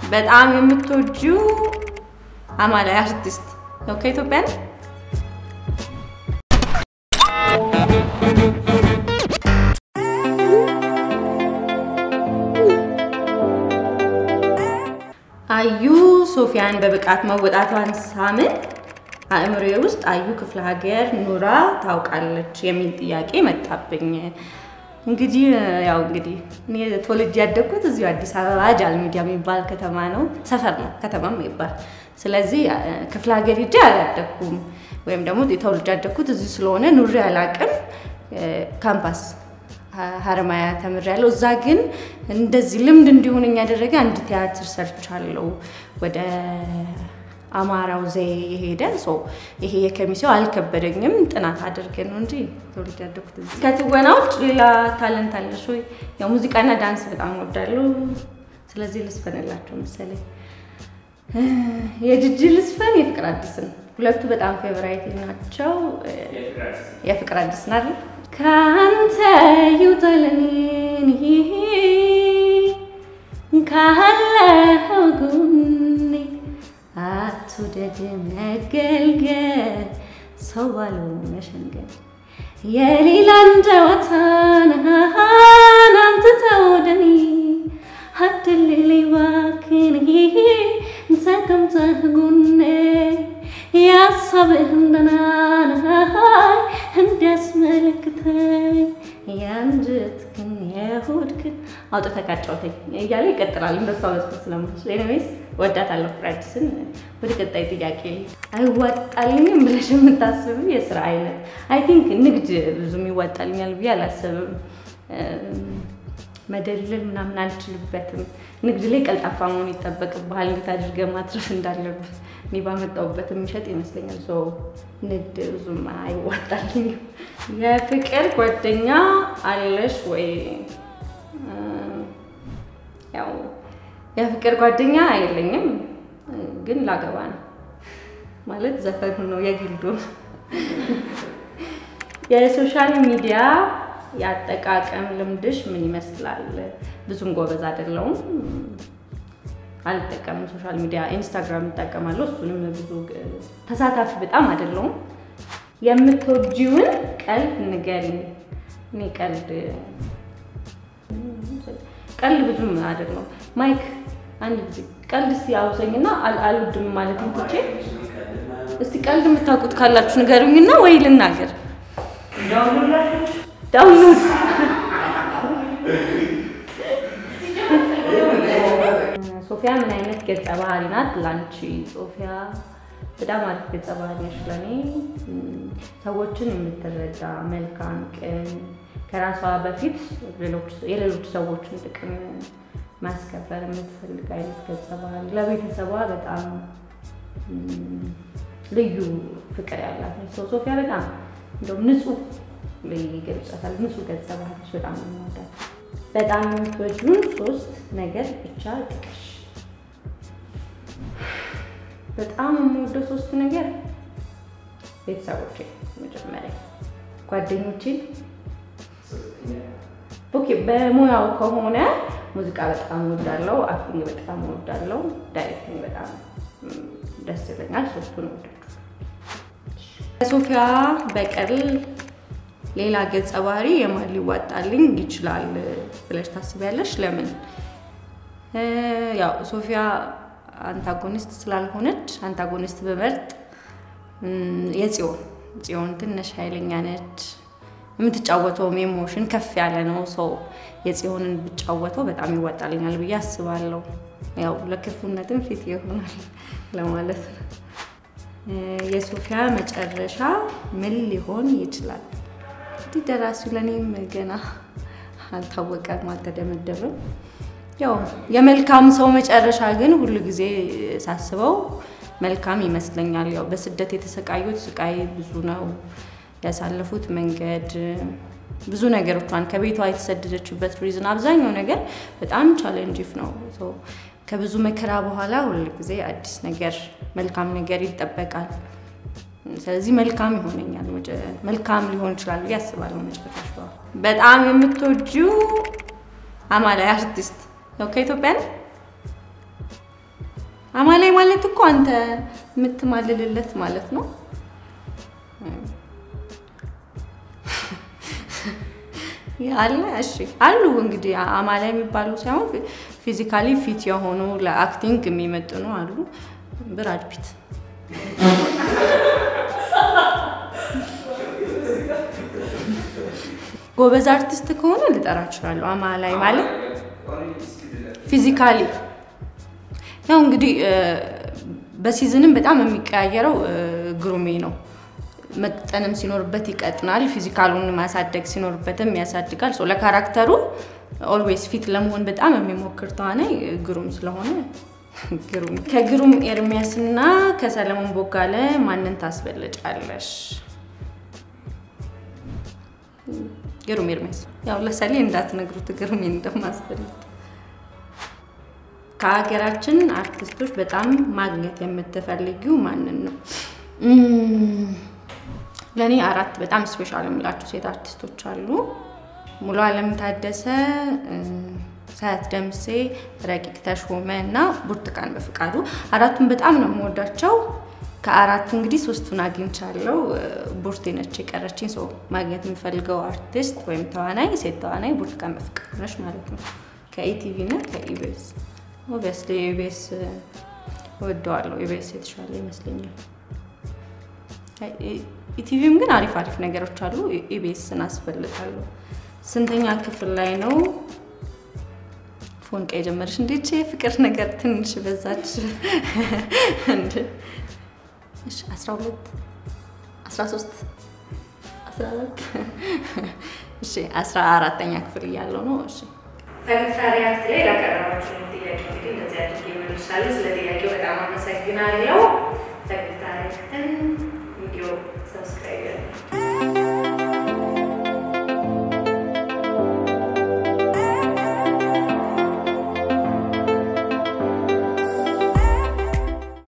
በጣም የምትወጂው አማላይ አርቲስት ነው ከኢትዮጵያ ነው? አዩ ሶፊያን በብቃት መወጣቷን ሳምን አእምሮዬ ውስጥ አዩ ክፍለ ሀገር ኑራ ታውቃለች የሚል ጥያቄ መጣብኝ። እንግዲህ ያው እንግዲህ እኔ ተወልጄ ያደግኩት እዚሁ አዲስ አበባ ጃል ሚዲያ የሚባል ከተማ ነው፣ ሰፈር ነው፣ ከተማም ይባል። ስለዚህ ክፍለ ሀገር ሄጄ አላደግኩም፣ ወይም ደግሞ ተወልጄ ያደግኩት እዚሁ ስለሆነ ኑሬ አላቅም። ካምፓስ ሀረማያ ተምሬያለሁ። እዛ ግን እንደዚህ ልምድ እንዲሆነኝ ያደረገ አንድ ቲያትር ሰርቻለሁ ወደ አማራው ዘዬ የሄደ ሰው ይሄ የከሚሴው አልከበደኝም። ጥናት አድርጌ ነው እንጂ ተወልጄ ያደግኩት እዚህ። ከትወና ውጭ ሌላ ታለንት አለሽ ወይ? ያው ሙዚቃና ዳንስ በጣም እወዳለሁ። ስለዚህ ልስፈንላቸው መሰለኝ። የጅጅ ልስፈን፣ የፍቅር አዲስን ሁለቱ በጣም ፌቨራይት ናቸው። የፍቅር አዲስ ናል ከአንተ ይውጣልኝ ካለኸው ጎኔ አትውደድ መገልገል ሰው ባለው መሸንገል የሌላን ጨዋታን አምጥተህ ወደ እኔ አትልለኝ እባክህን ተቀምጠህ ጎኔ የሀሳብህን ደህና እንዲያስመለክተኝ የአንጀትህን የሆድህን አውጥተህ ካጫወተኝ እያለ ይቀጥላል። እንደሷ መስሎት ስለምችል ኤኒዌይስ ወዳታለሁ። ፍቅር አዲስን ወደ ቀጣይ ጥያቄ አይዋጣልኝም ብለሽ የምታስብ የስራ አይነት አይ ቲንክ ንግድ ብዙም ይዋጣልኛል ብዬ አላስብም። መደለል ምናምን አልችልበትም። ንግድ ላይ ቀልጣፋ መሆን ይጠበቅብሃል። እንዴት አድርገህ ማትረፍ እንዳለብህ እኔ ባመጣሁበት የሚሸጥ ይመስለኛል። ሰው ንግድ ብዙም አይዋጣልኝም። የፍቅር ጓደኛ አለሽ ወይ? ያው የፍቅር ጓደኛ የለኝም፣ ግን ላገባ ነው ማለት ዘፈኑ ነው የግልዱ የሶሻል ሚዲያ የአጠቃቀም ልምድሽ ምን ይመስላል? ብዙም ጎበዝ አይደለሁም፣ አልጠቀምም። ሶሻል ሚዲያ ኢንስታግራም እጠቀማለሁ፣ እሱንም ብዙ ተሳታፊ በጣም አይደለሁም። የምትወጂውን ቀልድ ንገሪኝ። እኔ ቀልድ ቀልድ ብዙም አይደለሁም። ማይክ አንድ ጊዜ ቀልድ እስቲ አውሰኝና አልወድም ማለት ትቼ እስቲ ቀልድ የምታውቁት ካላችሁ ንገሩኝና ወይ ልናገር ዳውንሎድ ሶፊያ ምን አይነት ገጸ ባህሪ ናት ላንቺ? ሶፊያ በጣም አሪፍ ገጸ ባህሪ ነሽ ለእኔ። ሰዎችን የምትረዳ መልካም፣ ቅን፣ ከራሷ በፊት የሌሎች ሰዎችን ጥቅም ማስከበር የምትፈልግ አይነት ገጸ ባህሪ፣ ለቤተሰቧ በጣም ልዩ ፍቅር ያላት ነች። ሶፊያ በጣም እንደውም ንጹህ ላይ ይገልጻታል። ንጹህ ገጸ ባህሪች በጣም ነው የምወዳት። በጣም የምትወጂውን ሶስት ነገር ብቻ ጥቀሽ። በጣም የምወደው ሶስት ነገር ቤተሰቦቼ፣ መጀመሪያ ጓደኞቼን። ኦኬ፣ በሙያው ከሆነ ሙዚቃ በጣም እወዳለሁ፣ አክቲንግ በጣም እወዳለሁ፣ ዳይሬክቲንግ በጣም ደስ ይለኛል። ሶስቱን እወዳለሁ። ሶፊያ በቀል ሌላ ገጸ ባህሪ የማን ሊዋጣልኝ ይችላል ብለሽ ታስቢያለሽ? ለምን? ያው ሶፊያ አንታጎኒስት ስላልሆነች አንታጎኒስት በመርጥ የጽዮን ጽዮን ትንሽ ኃይለኛ ነች። የምትጫወተውም ኢሞሽን ከፍ ያለ ነው። ሰው የጽዮንን ብጫወተው በጣም ይዋጣልኛል ብዬ አስባለሁ። ያው ለክፉነትም ፊት ይሆናል ለማለት ነው። የሶፊያ መጨረሻ ምን ሊሆን ይችላል? እንግዲህ ደራሲው ለእኔም ገና አልታወቀም፣ አልተደመደበም። ያው የመልካም ሰው መጨረሻ ግን ሁሉ ጊዜ ሳስበው መልካም ይመስለኛል። ያው በስደት የተሰቃዩት ስቃይ ብዙ ነው። ያሳለፉት መንገድ ብዙ ነገሮቿን ከቤቷ የተሰደደችበት ሪዝን አብዛኛው ነገር በጣም ቻሌንጅፍ ነው። ከብዙ መከራ በኋላ ሁል ጊዜ አዲስ ነገር መልካም ነገር ይጠበቃል። ስለዚህ መልካም ይሆነኛል፣ መልካም ሊሆን ይችላል ብዬ አስባለሁ። መጨረሻ በጣም የምትወጂው አማላይ አርቲስት ነው ከኢትዮጵያ ነው? አማላይ ማለት እኮ አንተ የምትማልልለት ማለት ነው። አለ እሺ፣ አሉ እንግዲህ አማላይ የሚባሉ ሳይሆን ፊዚካሊ ፊት የሆኑ ለአክቲንግ የሚመጥኑ አሉ። ብራድ ፒት ጎበዝ አርቲስት ከሆነ ልጠራ እችላለሁ። አማላይ ማለት ፊዚካሊ ያው እንግዲህ በሲዝንም በጣም የሚቀያየረው ግሩሜ ነው። መጠንም ሲኖርበት ይቀጥናል፣ ፊዚካሉን ማሳደግ ሲኖርበትም ያሳድጋል። ሶ ለካራክተሩ ኦልዌይስ ፊት ለመሆን በጣም የሚሞክር ተዋናይ ግሩም ስለሆነ ግሩም። ከግሩም ኤርሚያስና ከሰለሞን ቦጋለ ማንን ታስበልጫለሽ? ግሩም ኤርሚያስ። ያው ለሰሌ እንዳትነግሩት ግሩሜ እንደማስበልጥ ከሀገራችን አርቲስቶች በጣም ማግኘት የምትፈልጊው ማንን ነው? ለእኔ አራት በጣም ስፔሻል የምላቸው ሴት አርቲስቶች አሉ። ሙሉ አለም ታደሰ፣ ሳያት ደምሴ፣ ረቂቅ ተሾመ እና ብርቱካን በፍቃዱ አራቱን በጣም ነው የምወዳቸው። ከአራቱ እንግዲህ ሶስቱን አግኝቻለሁ። ቡርቴ ነች የቀረችኝ። ሰው ማግኘት የሚፈልገው አርቲስት ወይም ተዋናይ ሴት ተዋናይ ብርቱካን በፍቃዱ ነች ማለት ነው። ከኢቲቪ እና ከኢቢኤስ ኦብቪየስሊ ኢቢኤስ እወደዋለሁ። ኢቢኤስ የተሻለ ይመስለኛል። ኢቲቪም ግን አሪፍ አሪፍ ነገሮች አሉ። ኢቢኤስን አስፈልጋለሁ። ስንተኛ ክፍል ላይ ነው ፎንቃ የጀመረች? እንዴት የፍቅር ነገር ትንሽ በዛች። አስራ ሁለት አስራ ሶስት አስራ አራት እሺ አስራ አራተኛ ክፍል እያለው ነው። እሺ ፈገግታ ሪያክት ላይ ላቀረባችሁ ጥያቄ እንግዲህ እንደዚህ አድርጌ መልሻለሁ። ስለ ጥያቄው በጣም አመሰግናለሁ። ፈገግታ ሪያክትን ቪዲዮ ሰብስክራይብ